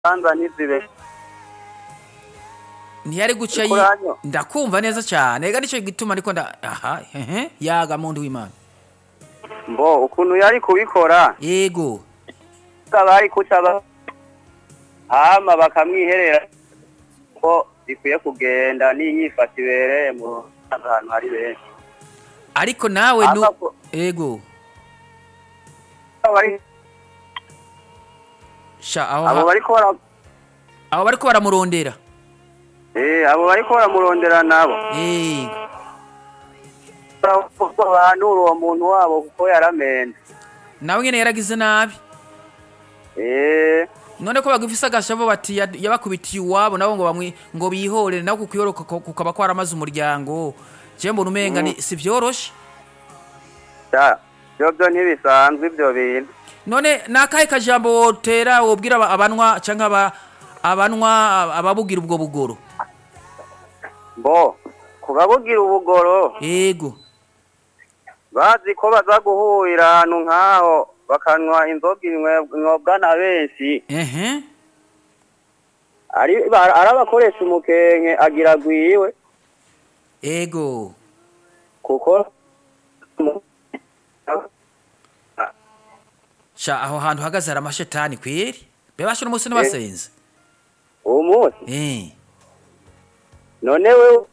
imanza ntizibe ntiyari guca yi Ikuranyo. ndakumva neza cyane ega nicyo gituma ariko nda aha hehe yaga muntu w'imana mbo ukuntu yari kubikora yego bari kuca ba- hama bakamwiherera ko bikwiye kugenda n'inyifata ibereye mu rubanza ahantu hari benshi ariko nawe nu Hama ko- yego bari- sha aho abo ha- bariko bara abo bariko baramurondera eh abo bariko baramurondera nabo yego bahanura uwo muntu wabo kuko yaramenze nawe nyene yaragize nabi eh none ko bagufise agashavo bati ya- yabakubitiye iwabo nabo ngo bamwi ngo bihorere nawe kukuyoroka ko- kukaba kwaramaze umuryango je mbona umenga ni si vyoroshe da byo byo ntibisanzwe ibyo bintu none nakahe kajambo wotera wobwira aba- abanwa canke aba abanwa ababugira ubwo bugoro mbo kubabugira ubugoro yego bazi ko baza guhurira ahantu nk'aho bakanywa inzoga inwe- inywebwa na benshi ehe ari ba- ari abakoresha umukenke agira agwiwe ego kuko sha aho hantu hagaze hari amashetani kweri bebasha n'umunsi n'abasenzi uwo munsi eh none we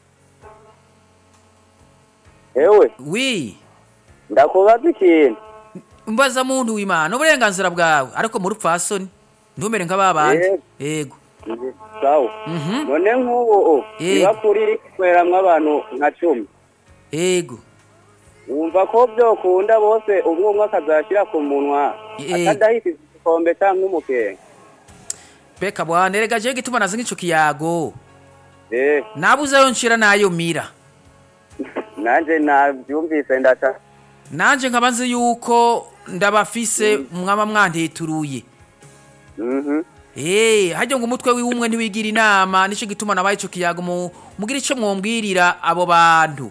ewe wi ndakubaza ikintu mbaza muntu w'imana uburenganzira bwawe ariko muri upfasoni ntumere nk'ababandi yego sawa mhm none nk'ubu Eh. niba kuri iri kuberamwo abantu nka cumi yego wumva ko byokunda bose umwe umwe akazashyira ku munwa Eh. atadahita igikombe cyangwa umukenke beka bwana erega jewe gituma nazi nk'ico kiyago eh nabuze ayo nshira nayo mira nanjye nabyumvise ndaca nanje nkaba nzi yuko ndabafise mwaba mwantituruye mhm Eh, hajya ngo umutwe wiwumwe ntiwigira inama nico gituma nabaye ico kiyago mu mugira ico mwombwirira abo bantu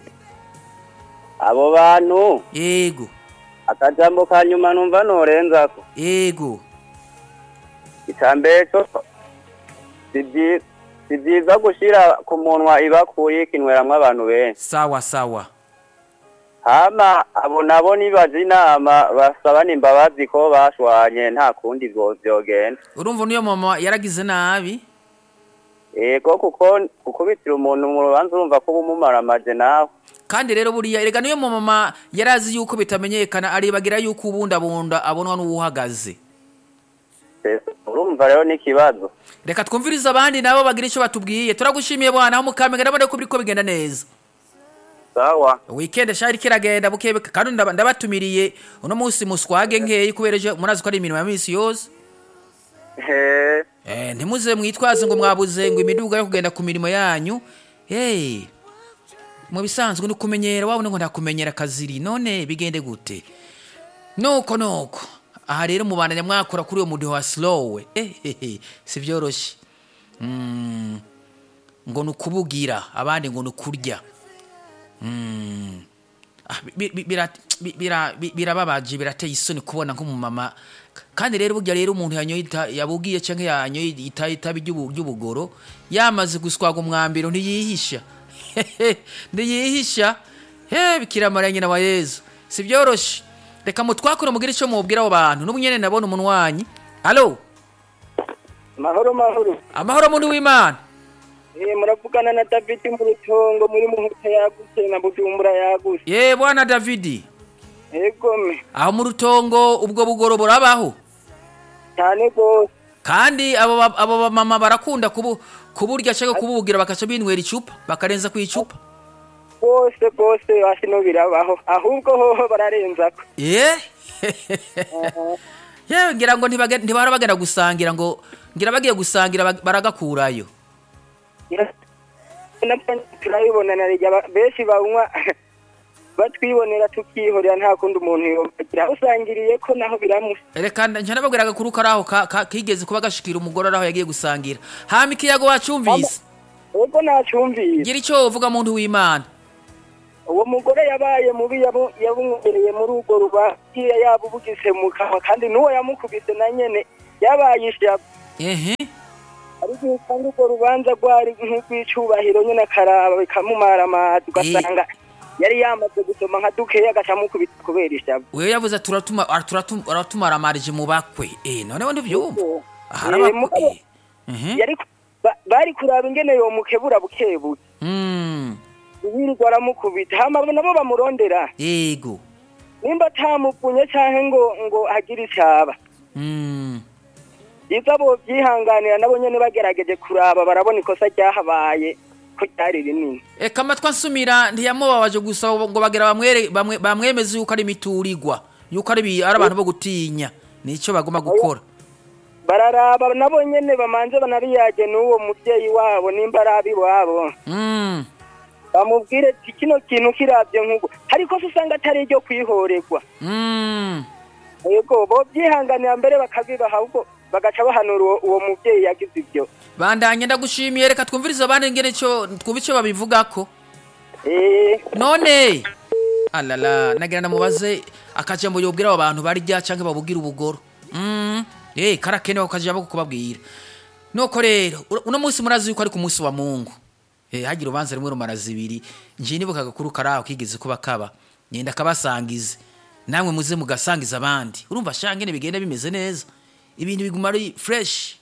abo bantu yego akajambo ka nyuma numva norenzako yego icambere co si byi- si byiza gushira ku munwa ibakuri ikinweramwo abantu benshi sawa sawa hama abo nabo nibaza inama basabana imbabazi ko bashwanye nta kundi vyo- vyogenda urumva niyo mama yaragize nabi ego kuko gukubitira umuntu mu rubanza urumva ko bumumaramaje nawe kandi rero buriya erega niyo mama yarazi yuko bitamenyekana aribagira yuko ubundabunda abonwa n'uwuhagaze urumva rero n'ikibazo reka twumvirize abandi nabo bagira icyo batubwiye turagushimiye bwana aho mukamega ndabona ko biriko bigenda neza sawa weekend shari kiragenda bukebe kandi ndaba- ndabatumiriye uno munsi muswage nkeyi kubera ejo murazi ko ari imirimo ya minsi yose he eh, ntimuze mwitwaze ngo mwabuze ngo imiduga yo kugenda ku mirimo yanyu hey, mu bisanzwe ni ukumenyera wabone ngo ntakumenyera kaziri none bigende gute nuko nuko aha rero mubandanya mwakora kuri uwo mudiho wa slowe eh, eh, eh, si byoroshye mm, ngo ni ukubugira abandi ngo ni ukurya Mm. Ah, bi- bi- bira- bi- bira- bi- birababaje birateye isoni kubona nk'umumama kandi rero burya rero umuntu yanyoye ita- yabugiye cyangwa yanyoye ita- itabi ry'ubu- ry'ubugoro yamaze guswaga umwambiro ntiyihisha ntiyihisha he bikiramara nyina wa yezu si byoroshye reka mutwakure mugire icyo mubwira abo bantu n'ubu nyene ndabona umunwanyi alo mahoro mahoro amahoro muntu w'imana Eh, muravugana na david mu rutongo muri muhuta yagutse na bujumbura yagutse ye bwana davidi egome aho mu rutongo ubwo bugoro burabaho cyane rwose kandi abo ba- abo bamama barakunda kubu kuburya cyangwa kubugira bakaca binywera icupa bakarenza ku icupa rwose rwose hasi no birabaho ahubwo hoho bararenzako ye yewe ngira ngo ntibage- ntibahora bagenda gusangira ngo ngira bagiye gusangira bag- baragakurayo nabyo turabibona na rya ba- benshi banywa batwibonera tukihorera nta kundi umuntu yobagira aho usangiriye ko naho biramusa reka nca nababwira agakuru kari aho ka- ka- kigeze kuba gashikira umugore ari aho yagiye gusangira hama ikiyago wacumvise ubwo nacyumvise gira icyo uvuga muntu w'imana uwo mugore yabaye mubi yabu- yabumwereye muri urwo rubanza yaba ubugise mu kanwa kandi n'uwo yamukubise na nyene yabaye ishavu ehe ariko iyo usanga urwo rubanza rwari nk'urw'icubahiro nyine akaraba bikamumara amazi ugasanga yari yamaze gusoma nka dukeya agacamukubita kubera ishavu wewe yavuze ati uratuma araturatuma aratumaramarije mu bakwe eh noneho ndivyumva Eh, aharaba mugabo- eh ehe yari ku- ba- bari kuraba ingene yomukebura bukebuke mm yirirwa aramukubita hama nabo bamurondera yego nimba atamupunye canke ngo ngo agire icaba mm iza bo byihanganira nabo nyene bagerageje kuraba barabona ikosa ryahabaye ko ryari rinini eka amatwi ansumira ntiyamubabaje gusa ngo bagera bamwere bamwe- bamwemeze yuko ari imiturirwa yuko ari bi- ari abantu bo gutinya nico bagomba gukora bararaba nabo nyene bamanze banariyage n'uwo muvyeyi wabo nimba ari abiwabo mm bamubwire ati kino kintu kiravye nk'uko ariko se usanga atari iryo kwihorerwa mm yego bo byihanganira mbere bakabibaha ahubwo bagaca bahanura uwo- uwo muvyeyi yagize ivyo bandanye ndagushimiye reka twumvirize abandi ngene cyo twumve ico babivugako Eh, none alala nagira ndamubaze akajambo yobwira abo bantu barya canke babubwira ubugoro mm eh karakenewe akajambo ko kubabwira nuko rero ur- uno munsi murazi yuko ari ku munsi wa mungu eh hagira ubanza rimwe rumara zibiri nje nibuka gakuru karaho kigeze kuba kaba nyenda kabasangize namwe muze mugasangiza abandi urumva shangene bigenda bimeze neza ibintu biguma ari fresh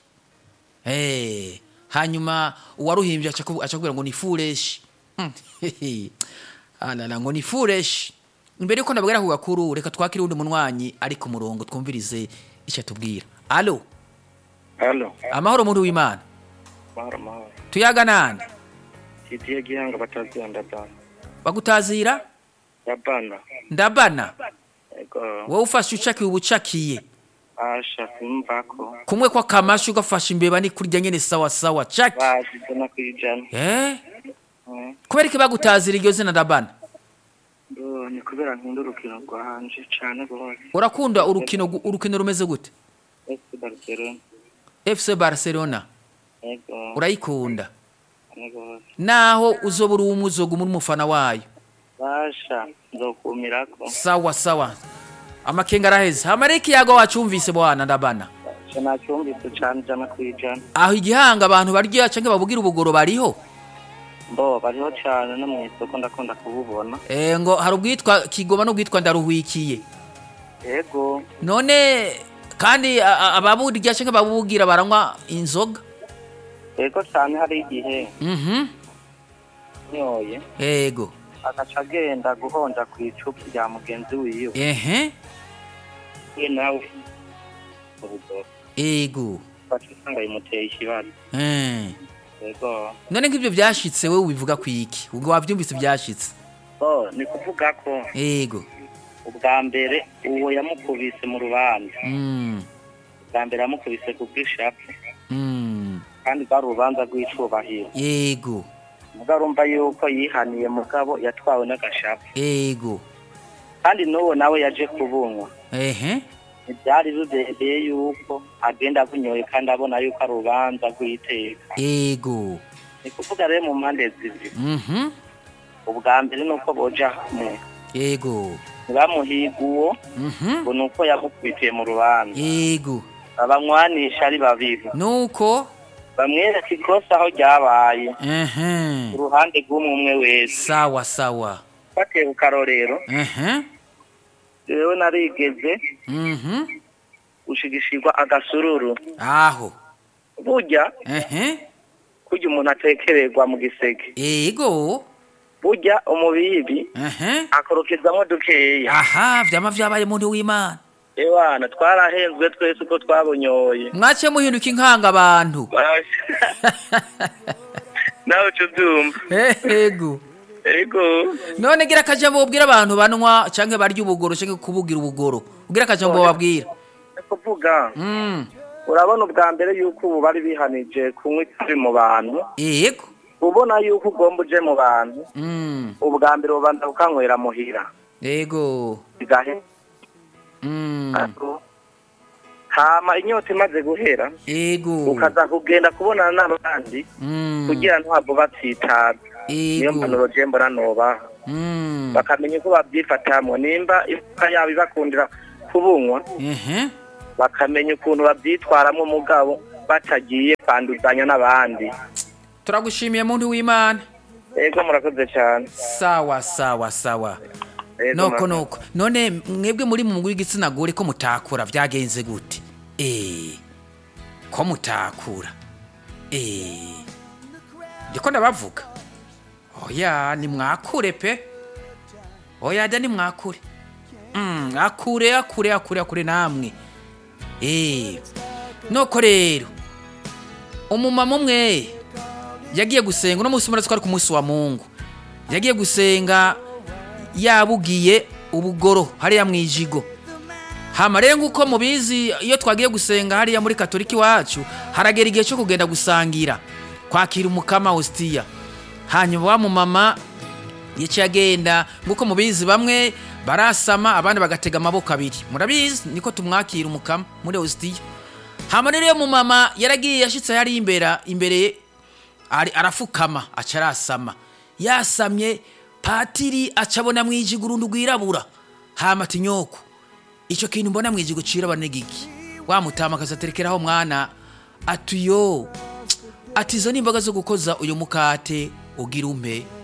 Eh, hanyuma uwaruhimbye aca kubu- aca kubwira ngo ni foolish. Hmm, hehe. Alala ngo ni foolish. Imbere yuko nabwira ku gakuru reka twakire undi munwanyi ari ku murongo twumvirize icyo atubwira. Allo, Halo, amahoro muntu w'Imana. mahoro mahoro. Tuyaga nande? Kitiye gihanga batazira ndabana. Bagutazira? Ndabana. Ndabana. Ego, Wowe ufashe ucakiye ubucakiye. asha kumvako. Kumwe kwa kamashu ugafasha imbeba ni kurya nyene sawa sawa. Caki. Bazize no kwijana. Eh? Mm. Kubera iki bagutazira iryo zina Ndabana? Ndo ni kubera nkunda urukino rwanje cane gose. Urakunda urukino gu- urukino rumeze gute? FC Barcelona. FC Barcelona. Ego, Urayikunda. cane gose. naho uzobura umuzogo muri umufana wayo Basha, nzokumirako. sawa sawa amakenga araheze hamara ikiyago wacumvise bwana ndabana Basha nacyumvise cane jana kwijana. aho igihanga abantu barya canke babugira ubugoro bariho Mbo, bariho cane no mw'isoko ndakunda kububona. e, ngo hari ubwitwa kigoma n'ubwitwa ndaruhwikiye Ego, none kandi a- a- ababurya canke babugira baranywa inzoga ego cane hari igihe mhm nyoye ego agaca agenda guhonja kw'icupa rya mugenzi wiwe. ehe we nawe ubugoro ego baca usanga bimuteye ikibazo Eh. yego none nk'ivyo vyashitse wewe ubivuga kwiki ubwo wavyumvise vyashitse so ni kuvuga ko ego ubwa mbere uwo yamukubise mu rubanza mm. ubwa mbere yamukubise ku bw'ishapu Mm. kandi bwari urubanza rw'icubahiro ego mugabo urumva yuko yihaniye mugabo yatwawe n'agashapu ego kandi n'uwo nawe yaje kubunywa ehe ntibyari bibereye yuko agenda abunyoye kandi abona yuko ari urubanza rw'iteka ego ni kuvuga rero mu mpande zibiri mhm ubwa mbere ni uko boja hamwe ego ntibamuhiga uwo mhm ngo ni uko yamukubitiye mu rubanza ego abanywanisha ari babiri nuko bamwereka ikosa aho ryabaye ehe ku ruhande rw'umwe umwe wese sawa sawa batewe karorero ehe rero narigeze mhm gushigishirwa agasururu aho burya ehe kurya umuntu atekererwa mu gisege ego burya umubibi ehe akorokezamo dukeya aha vyama vyabaye muntu w'imana ewana twarahenzwe twese uko twabunyoye mwace muhinduka inkanga abantu nawe uca ubyumva ego ego none gira akajambo wobwira abantu banwa canke barya ubugoro canke kubugira ubugoro ugira akajambo wabwira ni kuvuga mm. urabona ubwa mbere yuko ubu bari bihanije kunywa itabi mu bantu ego ubona yuko ugomba uje mu bantu mm. ubwa mbere ubanza ukanywera muhira ego bigahe mm. hama inyota imaze guhera ego ukaza kugenda kubonana n'abandi mm. kugira ntabwo batsitaza niyo ego mpanuro je mbona nobaha mm. bakamenya uko babyifatamwo nimba ifuka yabo ibakundira kubunywa ehe bakamenya ukuntu babyitwaramo umugabo batagiye kwanduzanya n'abandi turagushimiye muntu w'imana ego murakoze cyane sawa sawa sawa Ego, noko murakoze. noko none mwebwe muri mu mugwi w'igitsina gore ko mutakura byagenze gute eh ko mutakura eh ndiko ndabavuga oya ni mwakure pe oya da ni mwakure mm, akure akure akure akure namwe eh noko rero umumama umwe yagiye gusenga uno munsi murazi ko ari ku munsi wa mungu yagiye gusenga yabugiye ubugoro hariya mu ijigo hama rero nk'uko mubizi iyo twagiye gusenga hariya muri katolika iwacu haragera igihe cyo kugenda gusangira kwakira umukama hositiya hanyuma wa mumama yaciye agenda nk'uko mubizi bamwe barasama abandi bagatega amaboko abiri murabizi niko tumwakira umukama muri hositiya hama rero iyo mumama yaragiye yashitse hariya imbere imbere ari arafukama aca arasama yasamye patiri aca abona mu ijigo urundi rwirabura hama ati nyoko icyo kintu mbona mu ijigo cirabura ni giki wamutama akazaterekeraho mwana ati yo ati izo ni imboga zo gukoza uyu mukate ugira umpe